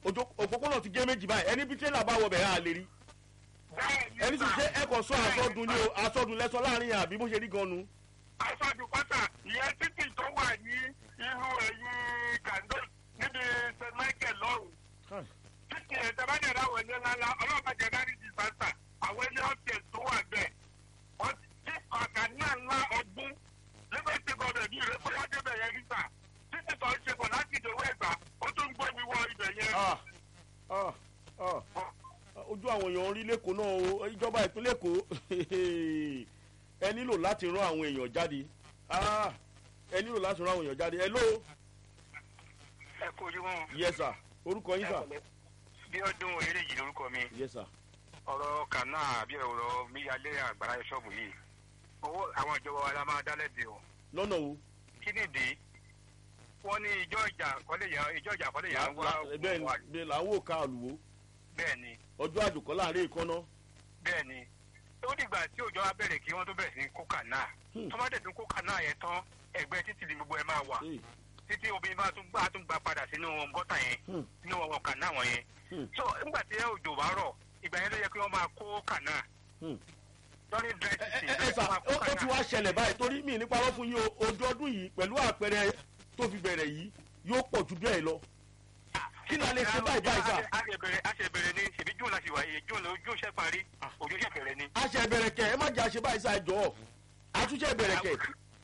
ojú- òpópónà ti gé méjì báyìí ẹni bí tírélà bá wọ bẹ̀rẹ̀ à lè rí bẹ́ẹ̀ ni ẹni sì sà. ṣe ẹkọ sọ àsọdùn ni o àsọdùn lẹsọ láàrin yẹn àbí bó ṣe rí gan nu. aṣáájú pátá ìyẹn títì tó wà ní inú ẹ̀yìn gàndó níbi st michael lọ́rùn títì ẹ̀ tẹ́ bá jẹ́ láwọn ẹni ńláńlá ọlọ́pàá jẹ́ dárí disaster àwọn ẹni ọ̀tẹ̀ tó wà bẹ́ẹ̀ wọ́n ti ọ̀gá náà ńlá ọgbọ́n liberty government ní ìrẹ́ fún wájú bẹ̀ yẹn níta títì tó ń ṣe pọ̀ láti ìdòwò ẹ̀gbà ó tún ń gbọ́ mi wọ ibẹ̀ yẹn. Ah, ah, ah. ojú àwọn èèyàn rí lẹ́kọ̀ọ́ náà o ìjọba ìpínlẹ̀ èkó ẹ nílò láti rán àwọn èèyàn jáde Ah, ẹ nílò láti rán àwọn èèyàn jáde hello ẹ kú ojú wọn. yes sir orúkọ yín sir bí ọdún eléyìí lórúkọ mi yes sir ọ̀rọ̀ kanáà àbí ọ̀rọ̀ míyalé àgbàrá ṣọ́ọ̀bù yìí owó àwọn ìjọba wa la máa dá lẹ́bi o lọ́nà wo kí nìdí wọ́n ní ìjọ ìjà kọ́lé yẹn ìjọ ìjà kọ́lé yẹn wá bẹ́ẹ̀ ni bẹ́ẹ̀ là ń wò ká àlùwò bẹ́ẹ̀ ni ọjọ́ àjòkọ́ láàrin ìkànnà bẹ́ẹ̀ ni ó dìgbà tí òjò wa bẹ̀rẹ̀ kí wọ́n tó bẹ̀rẹ̀ sí kó kanáà Hmm. tó bá dẹ̀ tún kó kanáà yẹn tán ẹgbẹ́ títì ni gbogbo ẹ máa wà Hey, títí obìnrin bá tún gbà tún gbà padà sínú gọ́tà yẹn hmm, nínú wọn kanáà wọn yẹn hmm, so nígbà tí òjò bá rọ̀ ìgbà yẹn ló yẹ kí wọ́n máa kó kanáà hmm. lọ́ní dry ẹ city ẹ ló ẹ yẹ kí sà wọ́n máa ó kó ó ti kanáà. wá ṣẹlẹ̀ báyìí torí mi nípa lọ́ fún yín o ojú ọdún yìí pẹ̀lú àpẹẹrẹ tó fi bẹ̀rẹ̀ yìí yóò pọ̀ ju bẹ́ẹ̀ lọ kí ni a lè ṣe báyìí báyìí sà a ṣe bẹ̀rẹ̀ a ṣe bẹ̀rẹ̀ ni ṣèbí june la ṣe wáyé june ló june ṣe parí òjò ṣe bẹ̀rẹ̀ ni. a ṣe bẹ̀rẹ̀ kẹ̀ ẹ má jẹ́ àṣẹ báyìí sà ẹ jọ̀ọ́ àtúnṣe bẹ̀rẹ̀ kẹ̀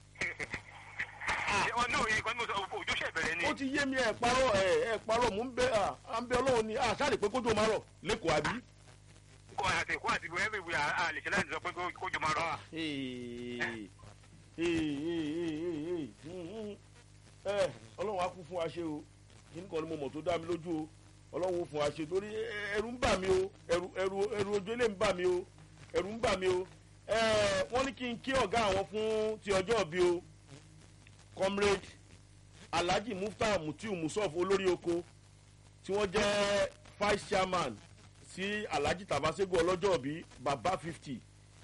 wọn náà yẹ kí wọn sọ òjò ṣe bẹ̀rẹ̀ ni. ó ti yé mi ẹ parọ́ ẹ ẹ parọ́ mò ń bẹ à à ń bẹ ọlọ́run ni à sáré pé kójú máa rọ̀ lẹ́kọ̀ọ́ àbí. kó àti kó àti ìwé ẹ̀mí ìwé a lè ṣe láti sọ pé kó- kójò máa rọ̀. Ee, ee, ee, ee, ee. ẹ ọlọ́run á kú fún wa ṣe o kíní kan ni mo mọ̀ tó dá mi lójú o ọlọ́run ó fún wa ṣe torí ẹrù ń bà mí o ẹrù ẹrù ẹrù ojú ilé ń bà mí o ẹrù ń bà mí o ẹ wọ́n ní kí n kí ọ̀gá àwọn fún ti ọjọ́ bí o comrade alhaji mufta mutiu musof olórí oko tí wọ́n jẹ́ vice chairman sí alhaji tabasego ọlọ́jọ́ bí baba fifty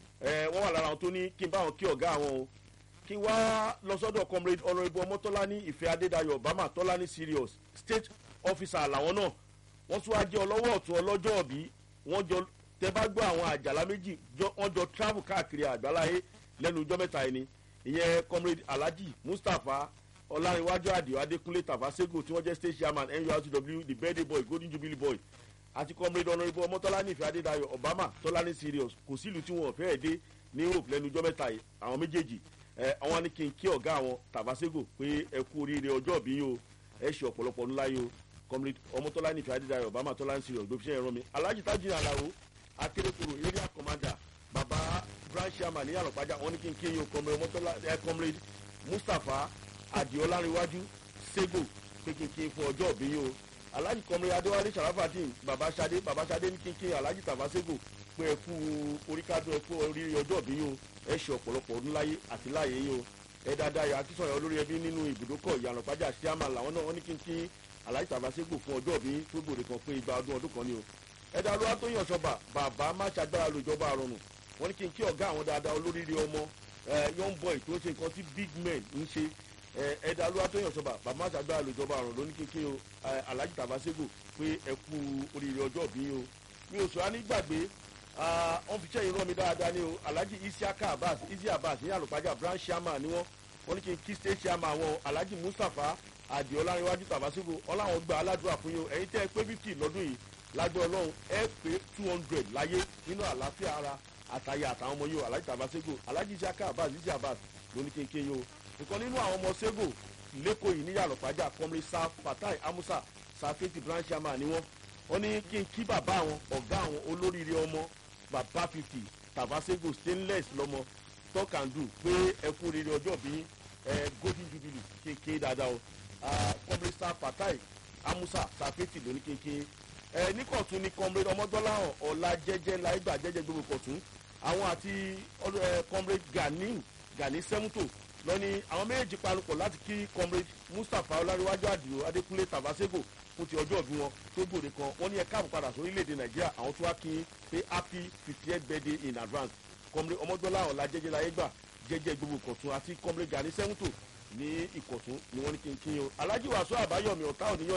ẹ wọ́n wà lára àwọn tó ní kí n bá wọn kí ọ̀gá àwọn o kí n wá lọ sọ́dọ̀ comrade honourable ọmọtọ́lání ìfẹ́ adédayọ̀ obama tọ́lání serious state officer làwọn náà wọ́n tún wá jẹ́ ọlọ́wọ́ ọ̀tún ọlọ́jọ́ bí wọ́n jọ tẹ bá gbọ́ àwọn àjàlá méjì jọ- wọ́n jọ travel káàkiri àgbáláyé lẹ́nu ọjọ́ mẹ́ta yìí ni ìyẹn comrade alhaji mustapha ọlárinwájú àdìo adékúnlé tàfàṣẹ́gò tí wọ́n jẹ́ state chairman nurtw the birthday boy golden jubilee boy àti comrade honourable ọmọtọ́lá nífẹ̀ẹ́ adédayọ̀ obama tọ́lání serious kò sílùú tí wọn ò fẹ́ẹ̀ dé ní europe lẹ́nu ọjọ́ mẹ́ta yìí àwọn méjèèjì ẹ àwọn ní kí n kí ọ̀gá àwọn tàfàṣẹ́gò pé ẹ kú oríire ọjọ́ bí yín o ẹ ṣe ọ̀pọ̀lọpọ̀ ńlá yín o comrade ọmọtọ́lá nífẹ̀ẹ́ adédayọ̀ obama tọ́lání serious ló fi ṣe ẹ̀rọ mi alhaji tajiri alaro akérèkọrò area commander baba branch chairman ní àlọ́pàjà wọn ní kí n kí yín o comrade ọmọtọ́lá ẹ comrade mustapha adiolárinwájú sego pé kí n kí n fún ọjọ́ òbí yín o alhaji comrade adéwálé sharafadin baba sade baba sade ní kí n kí yín alhaji tafasego pé ẹ kú oríkádùn ẹ kú oríire ọjọ́ òbí yín o ẹ ṣe ọ̀pọ̀lọpọ̀ ọdún láyé àti láàyè yín o ẹ dáadáa yà akínsọ̀rọ̀ olórí ẹbí nínú ibùdókọ̀ ìyànàpájà síámà làwọn náà wọ́n ní kí n kí alhaji tafasego fún ọjọ́ òbí tó gbòde kan pé igba ọdún ọdún kan ni o ẹ dá lọ́wọ́ tó yàn sọ́ba bàbá má ṣàgbára lójọba àrùn wọ́n ní kí n kí ọ̀gá àwọn dáadáa olóríire ọmọ ẹ young boy tó ń ṣe nǹkan tí big men ń ṣe ẹ ẹ dá lọ́wọ́ tó yàn sọ́ba bàbá má ṣàgbára lójọba àrùn ló ní kí n kí o ẹ, alhaji tafasego pé ẹ kú oríire ọjọ́ òbí yín o mi ò sọ á ní gbàgbé ah, wọ́n fi sẹ́yìn rán mi dáadáa ní o alhaji isiaka abbas isi abbas ní àlùpàjà branch chairman ni wọ́n wọ́n ní kí n kí state chairman àwọn alhaji mustapha adiolárinwájú tàbásígbò ọláwọn gba aládùúrà fún yín o ẹ̀yin tẹ́ ẹ pé fifty lọ́dún yìí lágbẹ́ ọlọ́run ẹ pé two hundred láyé nínú àlàáfíà ara àtàyè àtàwọn ọmọ yìí o alhaji tàbásígbò alhaji isiaka abbas isi abbas ló ní kí n kí yín o nǹkan nínú àwọn ọmọ sego lẹ́kọ̀ọ́ yìí ní àlùpàjà kọ́mrí sa fatai amusa safeti branch chairman ni wọ́n wọ́n ní kí n kí bàbá àwọn ọ̀gá àwọn olóríire ọmọ bàbá fifty tàbáségò stainless lọmọ talk and do pé ẹ kú rere ọjọ́ bí ẹ golden jubilee kéèké dáadáa o kọ́mrẹ́sà fatai amusa safeti lóní kéèké ẹ ní kọ̀tún ní kọ́mrẹ́ ọmọdọ́láhàn ọ̀la jẹ́jẹ́ láìgbà jẹ́jẹ́ gbogbo kọ̀tún àwọn àti kọ́mrẹ́ gani gani sẹ́mútò lọ́ni àwọn méjèèjì panupọ̀ láti kí kọ́mrẹ́ mustapha ọláríwájú àdìo adékúnlé tàbáségò fún ti ọjọ́ ìbí wọn tó gbòde kan wọ́n ní ẹ káàbọ̀ padà sórílẹ̀-èdè nàìjíríà àwọn tó wá kí n pé happy fiftieth birthday in advance kọ́mrẹ́ ọmọdọ́lá ọ̀la jẹ́jẹ́ láyé gbà jẹ́jẹ́ gbogbo ìkọ̀tún àti kọ́mrẹ́ gani sẹ́mútò ní ìkọ̀tún ni wọ́n ní kí n kí n o alhaji wàásù àbáyọ̀mí ọ̀tá òníyàn yìí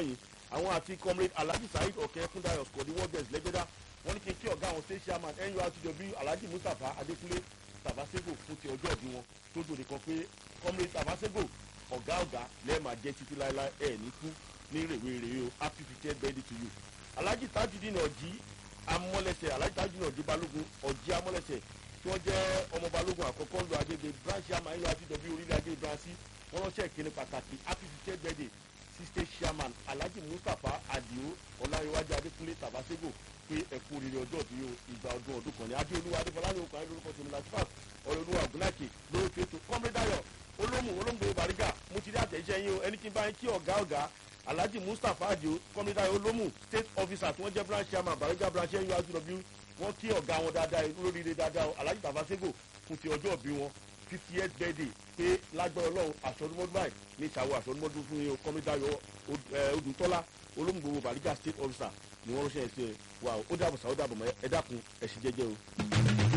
àwọn àti comrade alhaji saheed ọ̀kẹ́ fúndayọ̀ skọ̀dí wọ́gẹ̀s lẹ́gbẹ́dá wọ́n ní kí n kí ọ̀gá àwọn state chairman nurtw alhaji mustapha adékúnlé tabasego fún ti ọjọ́ ìbí wọn tó dòde kan pé comrade tabasego ọ̀gá ọ̀gá lẹ́ẹ̀ma jẹ́ títí láéláé ẹ̀ ní kú ní rèwerèwe o happy fiftieth birthday to you alhaji tajudeen ọ̀jí amọ́lẹ́sẹ̀ alhaji tajudeen ọ̀jí balógun ọ̀jí amọ́lẹ́sẹ̀ tí wọ́n jẹ́ ọmọ balógun àkọ́kọ́ lu agége branch chairman nurtw orílẹ̀ agége branch wọ́n ránṣẹ́ ìkíni pàtàkì happy fiftieth birthday sí state chairman alhaji mustapha adio ọláyíwájú adékúnlé tabasego pé ẹkú oríire ọjọ́ òbí o ìgbà ọdún ọdún kan ní adéolúwa adéfọláyé okùn ayé lórúkọ tèmi láti fàt ọ̀rẹ́olúwa ògúnláìkè lórí ètò kọ́mídàyọ̀ olómù olóńgbò bàrígà mo ti rí àtẹ̀jẹ́ yín o ẹni kí n bá yín kí ọ̀gá ọ̀gá alhaji mustapha adio kọ́mídàyọ̀ olómù state officer tí wọ́n jẹ́ branch chairman bàrígà branch nurtw wọ́n kí ọ̀gá wọn dáadáa lóríire dáadáa alhaji tabasego fún ti ọjọ́ òbí wọn fifty eight birthday pé lágbára ọlọ́run àṣọdúnmọ́dún báyìí ní ìṣàwọ̀ àṣọdúnmọ́dún fún yín o kọ́mídàyọ̀ odùntọ́lá olóńgbò bàrígà state officer ni wọ́n ránṣẹ́ ẹ̀ sí ẹ wà ó dàbọ̀ sá ó dàbọ̀ mọ́ ẹ dákun ẹ̀ sì jẹ́jẹ́ o.